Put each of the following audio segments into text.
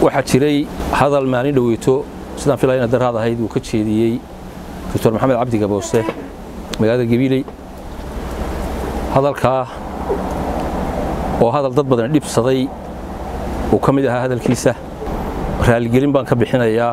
waxaa jiray hadal maalin dhoweyto sidaan filaya ina daraad ahayd uu ka jeediyey doctor maxamed cabdi gaboose magaalada gabiiley hadalkaa oo hadal dad badan dhibsaday uu ka mid ahaa hadalkiisa raaligelin baan ka bixinayaa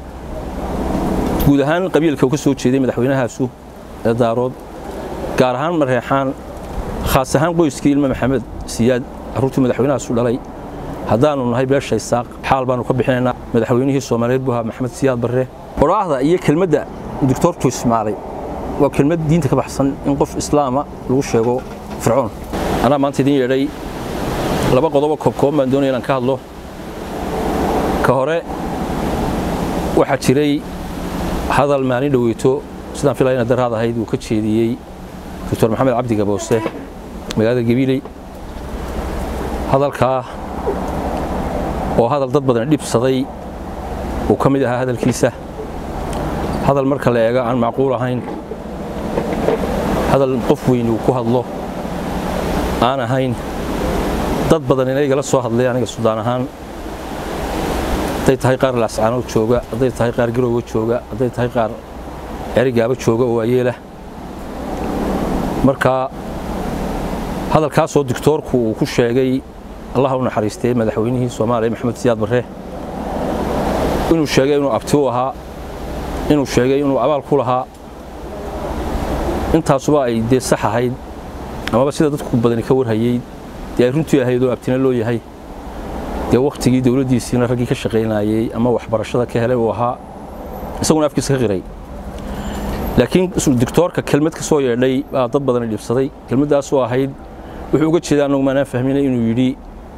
guud ahaan qabiilka uu ka soo jeeday madaxweynahaasu ee daarood gaar ahaan mareexaan khaas ahaan qoyskii ilma maxamed siyaad carruurtii madaxweynahaasu dhalay haddaannu nahay beesha isaaq xaal baannu ka bixinaynaa madaxweynihii soomaaliyeed buu ahaa maxamed siyaad barre odhaahda iyo kelmadda doctorku ismaalay waa kelmad diinta ka baxsan in qof islaama lagu sheego fircoon anaa maanta idin yeedhay laba qodobo koobkooban baan doonaya inaan ka hadlo ka hore waxaa jiray hadal maalin dhoweyto sidaan filaya ina daraad ahayd uu ka jeediyey doctor maxamed cabdi gaboose magaalada gabiiley hadalkaa oo hadal dad badan dhibsaday uu ka mid ahaa hadalkiisa hadal marka la eega aan macquul ahayn hadal qof weyni uu ku hadlo aan ahayn dad badan ina igala soo hadlay aniga sudaan ahaan hadday tahay qaar laascaanood jooga hadday tahay qaar garowga jooga hadday tahay qaar cerigaaba jooga oo waayeelah marka hadalkaasoo doctoorku uu ku sheegay allah u naxariistay madaxweynihii soomaaliya maxamed siyaad barre inuu sheegay inuu abti u ahaa inuu sheegay inuu abaal ku lahaa intaasuba ay dee sax ahayd amaba sida dadku badani ka warhayey dee ay runtii ahayd oo abtina loo yahay dee wakhtigii dowladdiisiina raggii ka shaqaynayey ama waxbarashada ka helay uu ahaa isaguna afkiisa ka qiray laakiin doctoorka kelmad ka soo yeedhay baa dad badani dhibsaday kelmaddaasoo ahayd wuxuu uga jeeda annagu maanaan fahminay inuu yidhi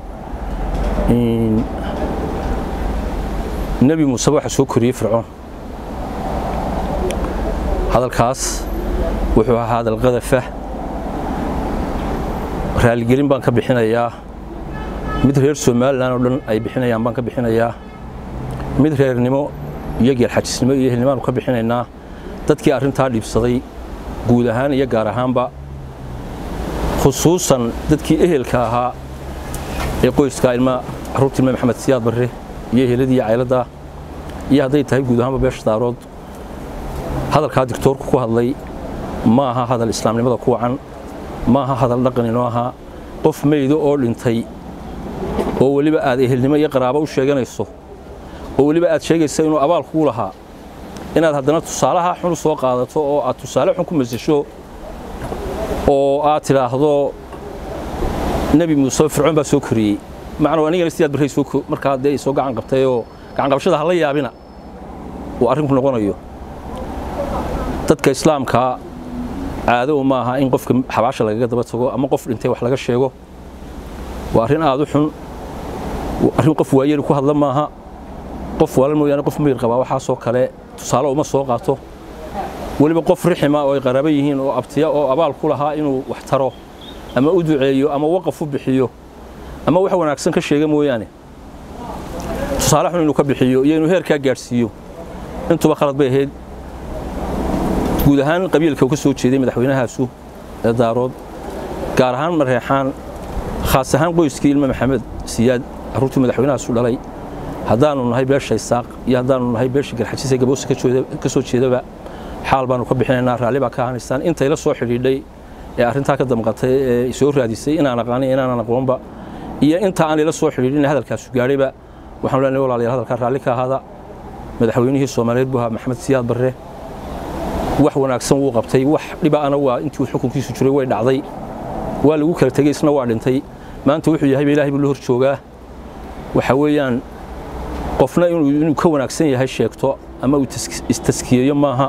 nebi muuseba waxa soo koriyey fircoon hadalkaas wuxuu ahaa hadal qadafa raaligelin baan ka bixinayaa mid reer somalilan oo dhan ay bixinayaan baan ka bixinayaa mid reernimo iyo geelxajisnimo iyo ehelnimaanu ka bixinaynaa dadkii arrintaa dhibsaday guud ahaan iyo gaar ahaanba khusuusan dadkii ehelka ahaa ee qoyska ilma carruurta ilma maxamed siyaad barre iyo eheladii iyo cayladda iyo hadday tahay guud ahaanba beesha daarood hadalkaa dictoorku ku hadlay ma aha hadal islaamnimada ku wacan ma aha hadal dhaqan inoo ahaa qof meydo oo dhintay oo weliba aad ehelnimo iyo qaraabo u sheeganayso oo weliba aad sheegaysa inuu abaal kugu lahaa inaad haddana tusaalaha xun soo qaadato oo aad tusaale xun ku masasho oo aad tidhaahdo nebi muuse fircoon baa soo koriyey macnuu anigana sidaad barray soo markaa dee soo gacan qabtay oo gacan qabashada hala yaabina uu arrinku noqonayo dadka islaamkaa caado ma aha in qofka xabaasha lagaga daba tago ama qof dhintay wax laga sheego waa arrin aad u xun arrin qof waayeel ku hadla maaha qof waalan mooyaane qof miyir qabaa waxaasoo kale tusaale uma soo qaato weliba qof rixima oo ay qaraabo yihiin oo abtiya oo abaal ku lahaa inuu wax taro ama u duceeyo ama waqaf u bixiyo ama wax wanaagsan ka sheega mooyaane tusaale xun inuu ka bixiyo iyo inuu heerkaa gaadhsiiyo intuba khalad bay ahayd guud ahaan qabiilka uu ka soo jeeday madaxweynahaasu ee daarood gaar ahaan mareexaan khaas ahaan qoyskii ilma maxamed siyaad carruurtii madaxweynahaasu dhalay haddaannu nahay beesha isaaq iyo haddaannu nahay beesha garxajis ee gaboose ka soo jeedaba xaal baannu ka bixinaynaa raalli baa ka ahanaysaan intay la soo xidhiidhay ee arrintaa ka damqatay ee soo raadisay inaan aqaanin inaanan aqoonba iyo inta aan ila soo xidhiidhin hadalkaasu gaadhayba waxaanu leenahay walaalayaal hadalkaa raalli ka ahaada madaxweynihii soomaaliyeed buu ahaa maxamed siyaad barre wax wanaagsan wuu qabtay wax dhibaana waa intii xukunkiisu jiray way dhacday waa lagu kala tegey isna waa dhintay maanta wuxuu yahayba ilaahay buu la hor joogaa waxa weeyaan qofna inuu ka wanaagsan yahay sheegto ama uu istaskiyeeyo maaha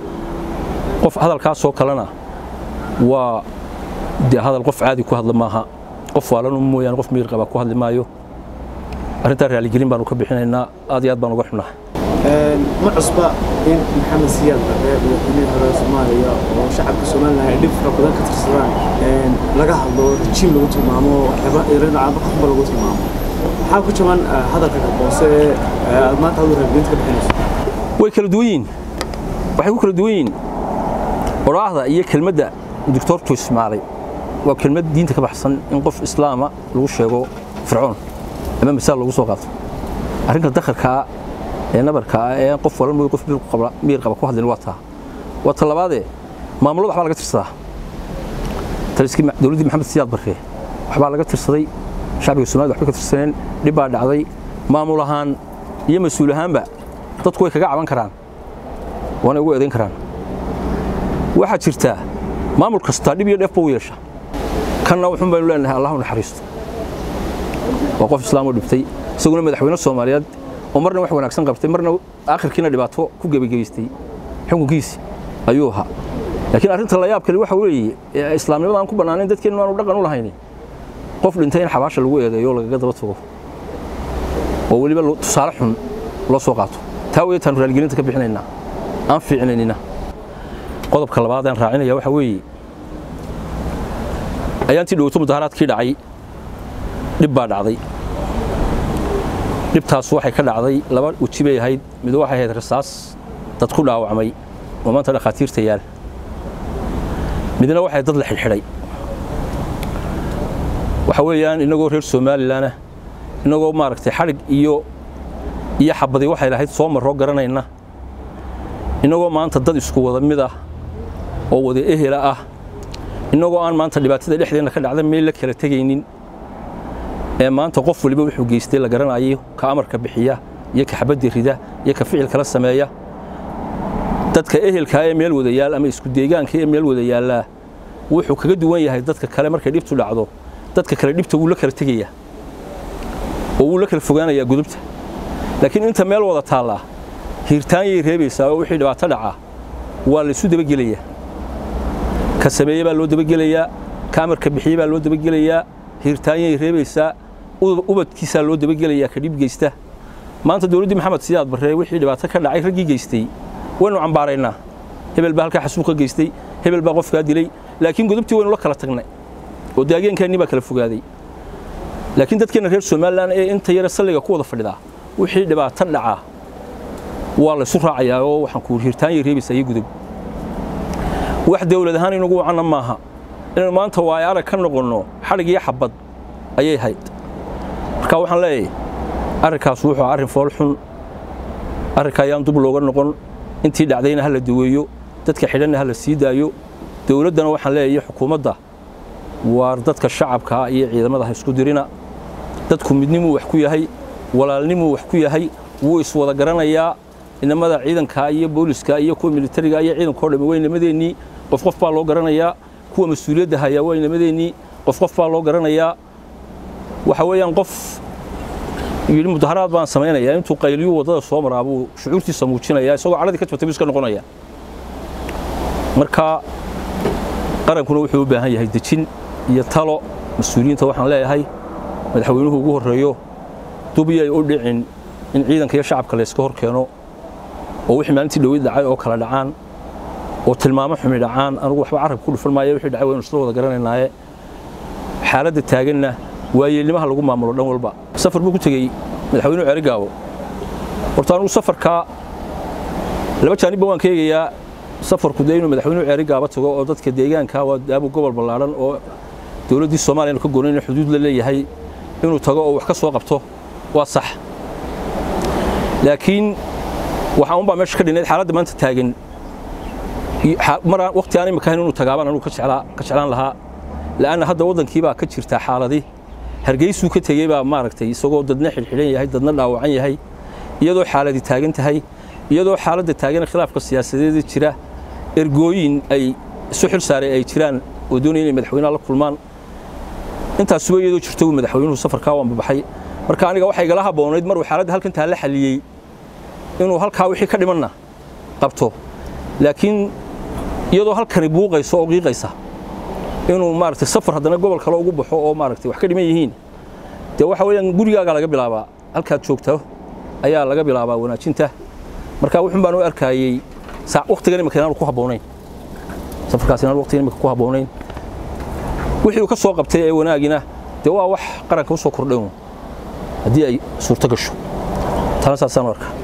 qof hadalkaasoo kalena waa dee hadal qof caadi ku hadla maaha qof waalanu mooyaane qof miyir qaba ku hadli maayo arrintaa raaligelin baanu ka bixinaynaa aad iyo aad baan uga xunnaha ma cusba in maxamed siyaad barre madaxweynihii hore soomaaliya oo shacabka somalilan ay dhib fara badan ka tirsadaan laga hadlo rajiim lagu tilmaamo iradacaaba qofba lagu tilmaamo maxaa ku jaban hadalka kaboose aad maanta adu raadgeynta ka bixinayso way kala duwan yihiin waxay ku kala duwan yihiin odhaahda iyo kelmadda doctoorku ismaalay waa kelmad diinta ka baxsan in qof islaama lagu sheego fircoon ama masaal lagu soo qaato arrinka dakharkaa ee nabarkaa ee qof walan mooy qof miyir qaba ku hadlin waa taa waa ta labaadee maamulada waxbaa laga tirsadaa taliskii dowladdii maxamed siyaad barre waxbaa laga tirsaday shacbiga somalida waxbay ka tirsaneen dhib baa dhacday maamul ahaan iyo mas-uul ahaanba dadku way kaga caban karaan waana ugu eedayn karaan waxaa jirtaa maamul kastaa dhib iyo dheefba u yeesha kanna wuxuun baynu leenahay allahu naxariisto waa qof islaamoo dhibtay isaguna madaxweyne soomaaliyeed oo marna wax wanaagsan qabtay marna aakhirkiina dhibaato ku gebagebaystay xukunkiisi ayuu ahaa laakiin arrinta la yaab kale waxa weeye islaamnimada aan ku bannaanayn dadkeennu aanu dhaqan u lahayn qof dhintay in xabaasha lagu eedeeyo oo lagaga daba tago oo weliba tusaale xun loo soo qaato taa wey taanu raaligelinta ka bixinaynaa aan fiicnaynina qodobka labaad aan raacinaya waxa weeye ayaantii dhowto mudaharaadkii dhacay dhib baa dhacday dhibtaas waxay ka dhacday laba weji bay ahayd mid waxay ahayd rasaas dad ku dhaawacmay oo maanta dhakhaatiirta yaal midna waxay dad la xidhxidhay waxa weeyaan innagoo reer somalilan ah innagoo maaragtay xadhig iyo iyo xabadi waxay lahayd soo marroo garanayna innagoo maanta dad isku wada mid ah oo wada ehela ah innagoo aan maanta dhibaatada dhexdeenna ka dhacda meel la kala tegaynin ee maanta qof waliba wuxuu geystay la garanayo ka amarka bixiya iyo ka xabadda rida iyo ka ficil kala sameeya dadka ehelkaa ee meel wada yaal ama isku deegaanka ee meel wada yaallaa wuxuu kaga duwan yahay dadka kale markay dhibtu dhacdo dadka kale dhibta wuu la kala tegayaa oo wuu la kala fogaanayaa gudubta laakiin inta meel wada taallaa hiirtaanyay reebaysaa oo wixii dhibaato dhacaa waa laysu dabagelayaa ka sameeye baa loo dabagelayaa ka amarka bixiye baa loo dabagelayaa hiirtaanyay reebaysaa ubadkiisaa loo dabagelayaa ka dhib geysta maanta dowladdii maxamed siyaad barre wixii dhibaato ka dhacay raggii geystay waynu cambaaraynaa hebel baa halkaa xasuuqa geystay hebel baa qofkaa dilay laakiin gudubtii waynu la kala tagnay oo daageenkeennii baa kala fogaaday laakiin dadkeenna reer somalilan ee inta yare salliga ku wada fadhidaa wixii dhibaato dhacaa waa laysu raacayaa oo waxaan ku hiirtaanyay reebaysaa iyo gudub wax dawlad ahaan inagu wacanna maaha inaynu maanta waayo arag ka noqonno xadhig iyo xabad ayay hayd marka waxaan leeyahay arrinkaas wuxuu arrin fool xun arrinka ayaan dub looga noqon intii dhacdayna ha la daweeyo dadka xidhanna ha la sii daayo dowladdana waxaan leeyahay xukuumadda waar dadka shacabkaa iyo ciidamada ha isku dirina dadku midnimuu wax ku yahay walaalnimuu wax ku yahay wuu iswada garanayaa inamada ciidanka iyo booliska iyo kuwa militariga iyo ciidankao dhammi waa inamadeenii qof qof baa loo garanayaa kuwa mas-uuliyadda hayaa waa inamadeenii qof qof baa loo garanayaa waxa weeyaan qof yidhi mudaharaad baan samaynayaa intuu qayliyuu waddada soo maraa buu shucuurtiisa muujinayaa isagoo cadhadii ka jabtay buu iska noqonayaa marka qarankuna wuxuu u baahan yahay dejin iyo talo mas-uuliyiinta waxaan leeyahay madaxweynuhu ugu horreeyo dubiyay u dhicin in ciidanka iyo shacabka layska hor keeno oo wixii maalintii dhowid dhacay oo kala dhacaan oo tilmaamo xumi dhacaan anugu waxba carabka ku dhufan maayo wixii dhacay waynu isla wada garanaynaaye xaaladda taaganna waayeelnimaha lagu maamulo dhan walba safar buu ku tegey madaxweynuhu ceerigaabo horta anugu safarkaa laba jaanibba waan ka eegayaa safarku dee inuu madaxweynuhu ceerigaaba tago oo dadka deegaanka waa daabu gobol ballaadhan oo dowladdii soomaaliya ka goonayna xuduud la leeyahay inuu tago oo wax ka soo qabto waa sax laakiin waxaa unbaa meesha ka dhinayd xaaladda maanta taagan maraan waqti aan imika ahayn inuu tagaabaan anugu ka jeclaan lahaa la'anna hadda waddankii baa ka jirtaa xaaladi hargeysuu ka tegey baa maaragtay isagoo dadna xidhxidhan yahay dadna dhaawacan yahay iyadoo xaaladi taagan tahay iyadoo xaaladda taagan khilaafka siyaasadeeda jira ergooyin ay isu xil saaray ay jiraan oo doonaya inay madaxweynaha la kulmaan intaasuba iyadoo jirta uu madaxweynuhu safarkaa waan babaxay marka aniga waxay igala habboonayd maruu xaaladda halkan taa la xalliyey inuu halkaa wixii ka dhimanna qabto laakiin iyadoo halkani buuqayso oo qiiqaysa inuu maaragtay safar haddana gobol kale ugu baxo oo maaragtay wax ka dhiman yihiin dee waxa weeyaan gurigaaga laga bilaabaa halkaad joogto ayaa laga bilaabaa wanaajinta marka wuxun baan u arkayey waqtigan imika inaanu ku habboonayn safarkaas inaanu waqtigan imika ku habboonayn wixii uu ka soo qabtay ee wanaagina dee waa wax qaranka u soo kordhay haddii ay suurto gasho tana saasaan u arkaa